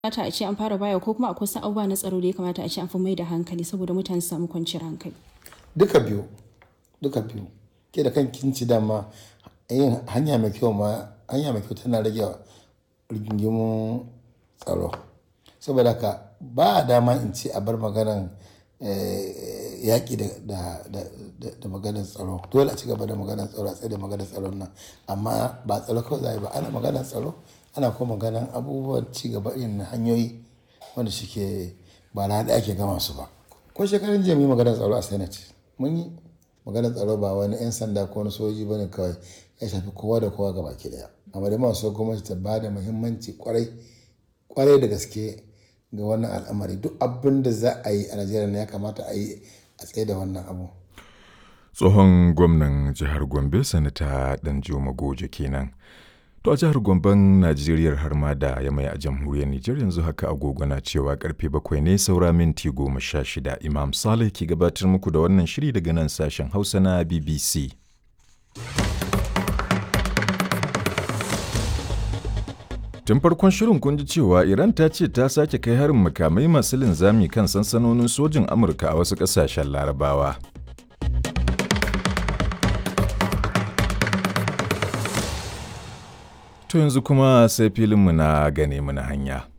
kamata a ce an fara baya ko kuma akwai wasu abubuwa na tsaro da ya kamata a ce an fi mai da hankali saboda mutane su samu kwanciyar hankali duka biyu duka biyu ke da kan kinci dama yin hanya mai kyau ma hanya mai kyau tana rage rigingimun tsaro saboda ka ba a dama in ce a bar maganan yaƙi da maganar tsaro dole a ci gaba da maganar tsaro a tsaye da maganar tsaron nan amma ba tsaro kawai za ba ana maganar tsaro ana kuma maganar abubuwan ci gaba irin hanyoyi wanda suke ba na da ake gama su ba ko shekarun jiya mu yi maganar tsaro a senate mun yi maganar tsaro ba wani 'yan sanda ko wani soji bane kawai ya shafi kowa da kowa gaba ki daya amma da masu gwamnati ta ba da muhimmanci kwarai kwarai da gaske ga wannan al'amari duk abin da za a yi a najeriya ya kamata a yi a tsaye da wannan abu tsohon gwamnan jihar gombe sanata danjuma goje kenan to a jihar gomben najeriya har ma da ya mai a jamhuriyar nijar yanzu haka agogo na cewa karfe bakwai ne saura minti goma sha shida imam saleh ke gabatar muku da wannan shiri daga nan sashen hausa na bbc Tun farkon shirin kun ji cewa Iran ta ce ta sake kai harin makamai masu linzami kan sansanonin sojin Amurka a wasu ƙasashen Larabawa. To yanzu kuma sai filinmu na gane mana hanya.